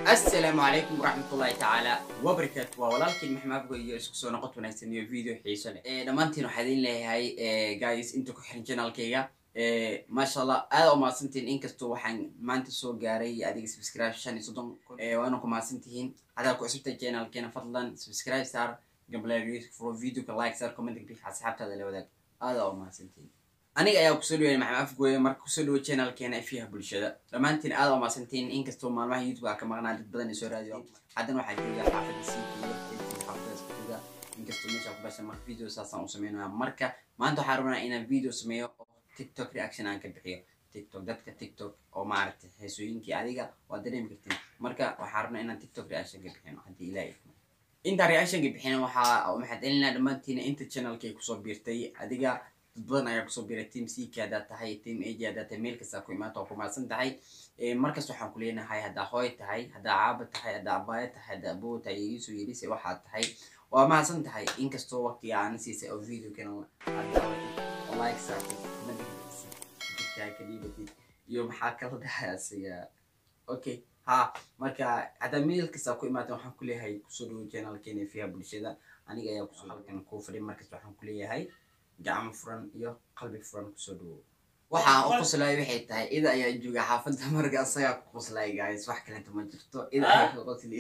asalaamu calaykum waraxmatullaahi tacaala wabarakaatu waa walaalkiin maxmaabgo iyo isku soo noqod wanaagsan iyo video xiiso leh dhammaantiin waxaa idin leeyahay guys inta ku xiran janaalkayga maasha allah aada u mahadsantihiin inkastoo waxaan maanta soo gaaray adiga subscribe shan iyo soddon kun waana ku mahadsantihiin hadaa ku cusubtay janaalkeena fadlan subscribe saar gambaleer furo videoka like saar comment bix asxaabtaada la wadaag aada u mahadsantihiin aniga ayaa kusoo dhaweynay maxamed afgooye marka kusoo dhawo channelkeena ifiyaha bulshada dhammaantiin aada u mahadsantiin inkastoo maalmaha youtube aa ka maqnaa dad badan ay soo raadiyo haddana waxaa jooga xaafadda siikiyo xaafadaas ku jooga inkastoo meesha ku bashan marka video saasaan u sameynaya marka maanta waxaan rabnaa inaan video sameeyo oo tiktok reaction aan ka bixiyo tiktok dadka tiktok oo maaragtay heesooyinkii adiga waa dareemi kartiin marka waxaan rabnaa inaan tiktok reaction ka bixino haddii ilaa ifmo intaan reaction ka bixina waxaa maxaad celinaa dhammaantiina inta channelkay kusoo biirtay adiga dad badan ayaa kusoo biray team ck haddaad tahay team ag haddaad tahay meel kastaa ku imaata oo ku mahadsan tahay markas waxaan ku leenahay haddaa hooy tahay haddaa caaba tahay haddaa abaaya tahay haddaa aboo tahay iisoo yeelisa waxaad tahay waa mahadsan tahay inkastoo waqtiga aana siisay oo video kana like saartay madagtaa ka dhiibatid iyo maxaa kala dhahay asiga okay ha marka haddaa meel kastaa ku imaata waxaan ku leeyahay kusoo dhawo channelkeena fiyaha bulshada aniga ayaa kusoo halkan kuu fadhi markas waxaan ku leeyahay gacmo furan iyo qalbi furan kusoo dhawo waxaan u qoslay waxay tahay ida ayaa jooga xaafadda marka asagaa ku qoslay guys wax kalenta ma jirto ida ayaa ka qosli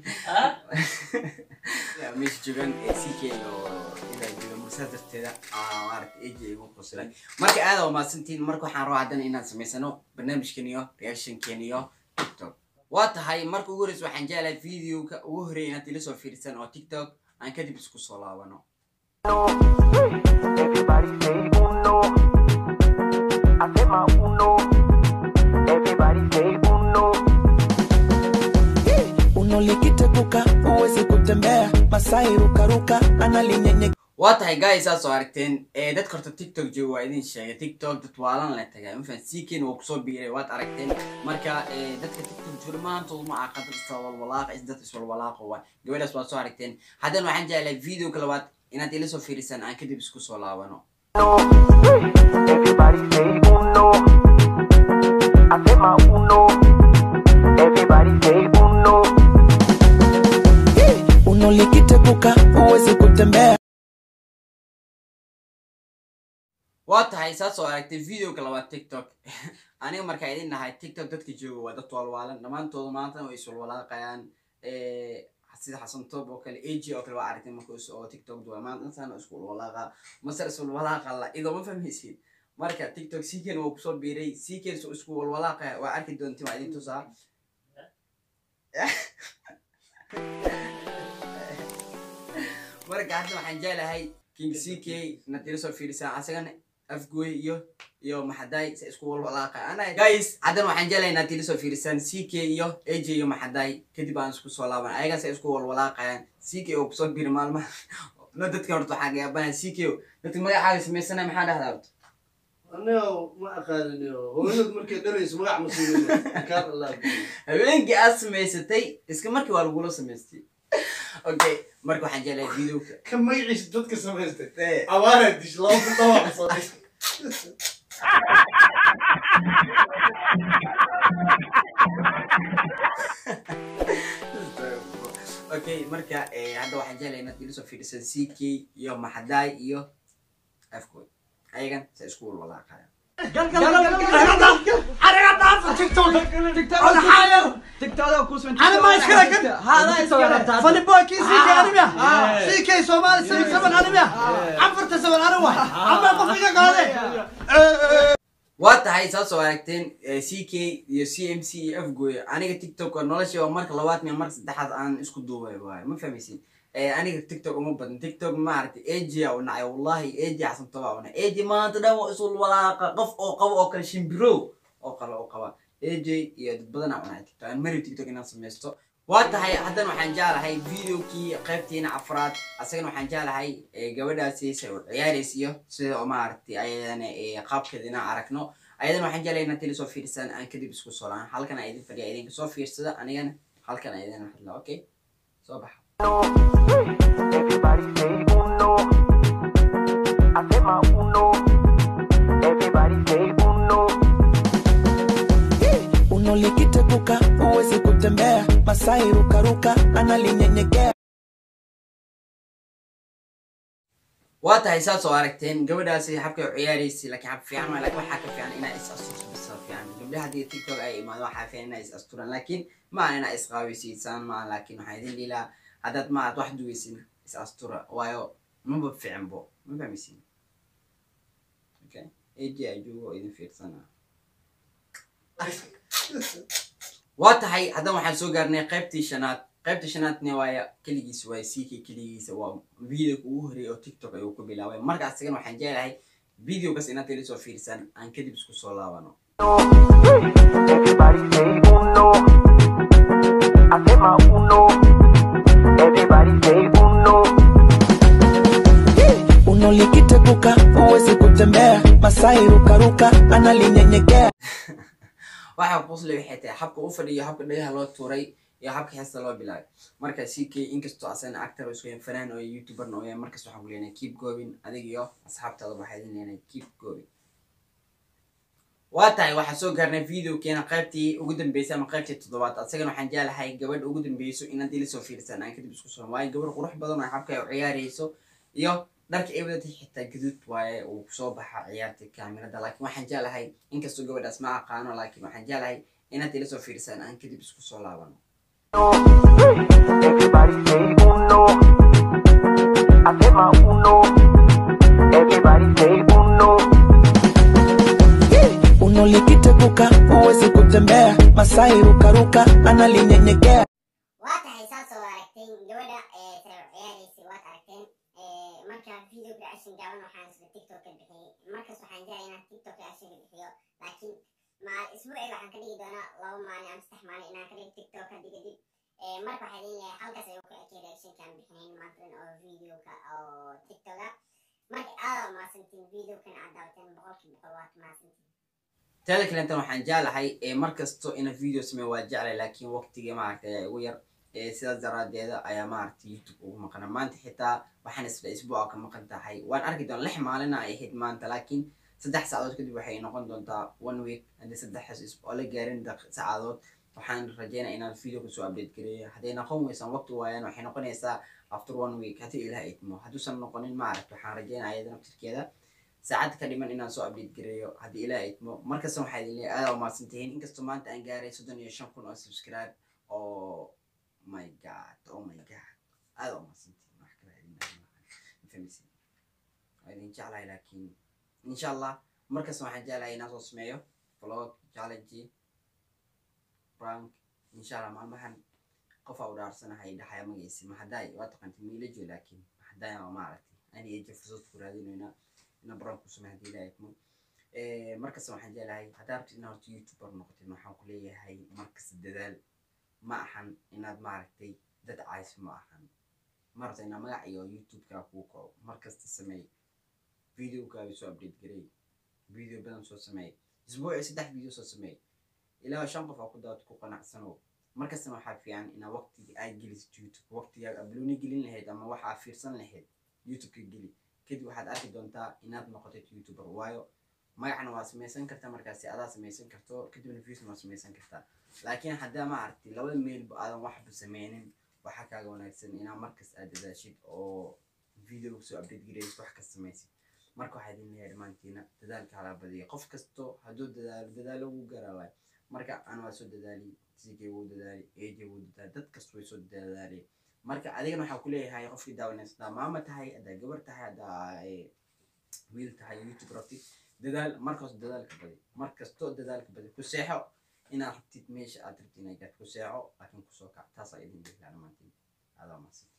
meesha joogan ck oo ida jooga marsaa darteeda maaragta aj igu qoslay marka aada u mahadsantiin marka waxaan rabaa haddana inaan samaysano barnaamijkan iyo reactionkan iyo tiktok waa tahay marka ugu horeysa waxaan jeclahay videoka ugu horeeya inaad ila soo fiirsan oo tiktok aan kadib isku soo laabano Everybody say uno. I say my uno. Everybody say uno. Uno likiteguka huwezi kutembea, Masai rukaruka analinyenye waa tahay guys saas oo aragteen dadka horta tiktok jooga waa idin sheegay tiktok dad waalan la tagay mafan ckn waa kusoo biiray waad aragteen marka dadka tiktok jooga maantood ma aqan dad iswalwalaaqa is dad iswalwalaaqa waa gabadhaas waad soo aragteen haddana waxaan jeclahay videoka labaad inaad ila soo fiirisaan aan kadib isku soo laabano Everybody say uno. I say my uno. Everybody say uno. Uno likiteguka huwezi kutembea waa tahay saas oo aragtay videoka labaad tiktok aniga markaa idin nahay tiktok dadka jooga waa dad walwaalan dhammaantooda maanta way iswalwalaaqayaan sida xasan toob oo kale ag oo kale waa aragtay marka oo tiktok duwa maanta intaana isku walwalaaqa masar iswalwalaaqa la idoo ma fahmaysid marka tiktok cken waa kusoo biiray cken so isku walwalaaqaya waa arki doonti waa idin tusaa marka hadda waxaan jeclahay king ck inaad ila soo fiirisaan asagana afgooy iyo iyo maxaday se isku walwalaaqa ana guys haddana waxaan jeclahay inaad ila soo fiirisaan ck iyo aj iyo maxaday kadib aan isku soo laaban ayaga se isku walwalaaqayaan ck oo kusoo biiri maalmaha no dadka horta waxaa gaabanaya ck dadka magacaaga samaysanaya maxaa dhahdaa horta aniga ma aqaaniniyo hooyad markay dhalayso magac ma siinin kaar allah habeenkii aad samaysatay iska markii waa lagula samaystay okay marka waxaan jeclahay videoka ka magaciisa dadka samaystay abaara dish laba kun dhawac soo dhis okay marka hadda waxaan jeclahay inaad ila soo fiirisan ck iyo maxadaay iyo afkood ayagan se isku walwalaaqaya waa tahay saas oo aragteen ck iyo c m c iyo afgooy aniga tiktok waa nolosha waa marka labaad miya marka saddexaad aan isku duubay waayo ma fahmaysin aniga tiktok uma badan tiktok maaragtay agia u nacay wallahi agia xasantoba u nacay agi maanta dhan waa isul walaaqa qof oo qabo oo kale shimbiro oo kale oo qaba aj iyo dad badan aa u nacay tiktok aan mari tiktok inaan samaysto waa tahay haddana waxaan jeclahay videokii qaybtiina afraad asagana waxaan jeclahay gabadhaasi se u ciyaarays iyo sida oo maaragtay ayadana qaabkeeda inaan aragno ayadana waxaan jeclahay inaad tili soo fiirsaan aan kadib isku soo laan halkan aa idin fadhiya idinka soo fiirsada anigana halkan aa idin hadla okay soo baxa Everybody say uno. I say my uno. Everybody say uno. Uno likiteguka huwezi kutembea, masai rukaruka analinyenyekea waa tahay saas oo aragteen gabadhaasi habkay u ciyaaraysay laakiin hab fiican waa laakiin waxaa ka fiican inaa is asturto bisa fiican gabdhaha haddii tiktok ay imaado waxaa fiican inaa is asturaan laakiin ma aha inaa isqaaweysiisaan ma aha laakiin waxaa idin dhiilaa haddaad ma aad wax duweysin is astura waayo maba fiicanbo ma fahmaysin okay aj ajugo idin fiirsana waa tahay haddana waxaan soo gaarnay qaybtii shanaad qaybta shanaadna waaya keligiis waay ck keligiisa waa videoga ugu horeeyay oo tiktok ayuu ku bilaabay marka asigana waxaan jeclahay videogaas inaad teli soo fiirsan aan kadib isku soo laabano Everybody say uno. I say my uno. Everybody say uno. uno likiteguka huwezi kutembea masai rukaruka analinyenyekea waxa qosle waxay tahay habka u fadhiyo habka dhagaha loo tuuray iyo habka heesta loo bilaabay marka ck inkastoo asagana actor isku yahay fanaan oo youtuberna oo yahay markas waxaan ku leenahay keep going adig iyo asxaabtaada waxaa idin leenahay keep going waa tahay waxaan soo gaarnay videokeena qaybtii ugu dambeysay ama qaybtii toddobaad asagana waxaan jeclahay gabadha ugu dambeyso inaad ila soo fiirsan aan kadib isku soo waayo gabadh qurux badan oo habka ay u ciyaarayso iyo dharka ay wadatay xitaa gaduud waaye uu kusoo baxa ciyaarta kaamirada laakiin waxaan jeclahay inkastoo gabadhaas ma aqaano laakiin waxaan jeclahay inaad ila soo fiirsan aan kadib isku soo laabano Everybody say uno. I say my uno. Everybody say uno. uno likiteguka huwezi kutembea masai rukaruka analinyenyekea waa tahay saas oo aragteen gabadha ee tara ciyaaraysay waad aragteen ee marka video reaction gaaban waxaan isla tiktok ka bixiyey markas waxaan jeclay inaan tiktok reaction ka bixiyo laakiin maal isbuuci waxaan ka dhigi doonaa laba maalin ama saddex maalin inaan ka dhigo tiktok haddi kadib ee marka waxaa idin leeyahay halkaas ayuu ku ekay reactionkaan bixinayn maantan oo videoka oo tiktoka marka aada umahadsantiin videokan aad daawateen boqolkii boqol waad mahadsantiin teeda kalentan waxaan jeclahay ee markasto ina video sameeyo waa jeclay laakiin waqtiga maaragtay ayaa igu yar ee sidaas daraadeeda ayaa maaragtay youtube ugu maqana maanta xitaa waxaan isla isbuuca ka maqan tahay waan arki doona lix maalina ay ahayd maanta laakiin saddex saacadood kadib waxay noqon doontaa one week haddii saddexdaas isbuuc la gaarin daq- saacadood waxaan rajeynaya inaan video kasoo update gareeyo hadday noqon weysaan waqti waayaan waxay noqonaysaa after one week haddii ilaah idmo hadduusan noqonin maaragta waxaan rajeynaya iyada naftirkeeda saacad ka dhiman inaan soo update gareeyo haddii ilaa idmo markasta waxaa idin leeyahay aada umahadsan tihiin inkastoo maanta aan gaaray soddon iyo shan kun oo subscribe oo my god oh my god aada umahadsan tihiin wax kale idin dhahay maahan. Ma fahmaysin waa idin jeclahay laakiin insha allah markasta waxaan jeclahay inaan soo sameeyo vlog challenge prank insha allah maalmahan qofaa u dhaarsanahay dhaxaya magaciisi mahadaay waa taqaantay miilajo laakiin mahadaay waa maaragtay ani eja fursad ku raadinayna ina baran ku samey hadii ilaahay idmo markasta waxaan jeclahay haddaa rabtid inaad horta youtuber noqotid waxaan ku leeyahay markasta dadaal ma ahan inaad maaragtay dad cayso ma ahan ma rabta inaa magac iyo youtube-kaa kuu kaco markasta sameey videokaaga soo update gareey video badan soo sameey isbuuci saddex video soo sameey ilaa shan qof aa ku daawad ku qanacsanow markastana waxaa fiican inaa waqtiga aad gelisid youtube waqtigaaga ablooni gelin lahayd ama waxaa fiirsan lahayd youtube-ka geli kadib waxaad arki doontaa inaad noqotid youtuber waayo magacna waa samaysan kartaa markaasi adaa samaysan karto kadibna viewsna waa samaysan kartaa laakiin haddaa ma aragti labada meelba aadan waxba sameynin waxaa kaaga wanaagsan inaa markas aad dadaashid oo video soo update gareysid wax kas samaysid marka waxaa idin leeyahay dhammaantiina dadaalka hala badiya qof kasto hadduu dadaalo dadaalo wuu garaaway marka aan waa soo dadaali sikay wuu dadaali aj wuu dadaali dad kasta way soo dadaaleen marka adigana waxaa ku leeyahay qofkii daawanaysa haddaa maama tahay haddaa gabar tahay haddaa eh, wiil tahay youtube rabtid dadaal markasto dadaalka badi markasto dadaalka badi ku seexo inaad rabtid meesha aad rabtid inaad gaad ku seexo laakiin kusoo kac taasaa idin dhihlaa dhammaantiin aadaa mahadsan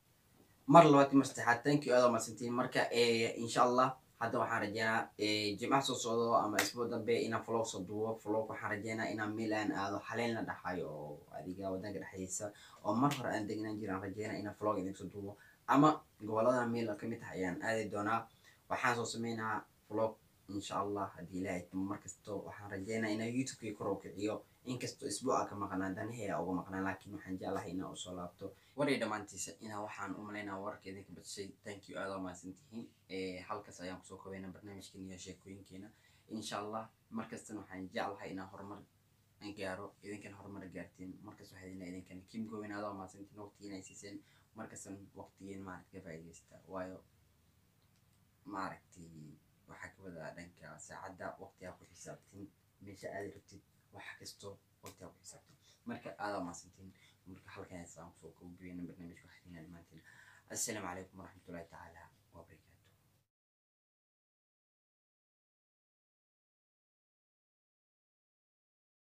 mar labaad mar saddexaad thank you aadaa mahadsantiin marka eh, insha allah hadda waxaan rajeynaa eh, jimcaha soo socdo ama isbuuc dambe inaan vlog soo duubo vlog waxaan rajeynaa inaan meel aan aado xaleen la dhaxayo oo adiga wadanka dhexdiisa oo mar hore aan degnaan jiraan rajeynaa inaan vlog idin soo duubo ama gobolada meel ka mid ah ayaan aadi doonaa waxaan soo sameynaa vlog insha allah haddii ilaahay timo markasto waxaan rajeynaa inaan youtube-kii kor u kiciyo inkastoo isbuuca ka maqnaa danahee uga maqnaa laakiin waxaan jeclahay inaan usoo laabto waray dhammaantiisa inaa waxaan u malaynaa wararka idinka badshay thank you aada mahadsan tihiin halkaas ayaan kusoo kobaynaa barnaamijkeena iyo sheekooyinkeena insha allah markastana waxaan jeclahay inaan horumar aan gaaro idinkan horumar gaartiin markas waxaa idin idinkan kim gowen adaa maasantiin waqtigiin ay siiseen markastan waqtigiin maaragta ka faa'iidaysta waayo maaragtay waxaa ka wadaa dhanka saacadda waqtigaa ku xisaabtin meesha aadi rabtid wax kasto waqtigaa ku xisaabtin marka aadaa maasantiin marka halkan ayaan kusoo koobiyeena barnaamijka waxaa dhamaantiin assalaamu calaykum waraxmatullahi tacaala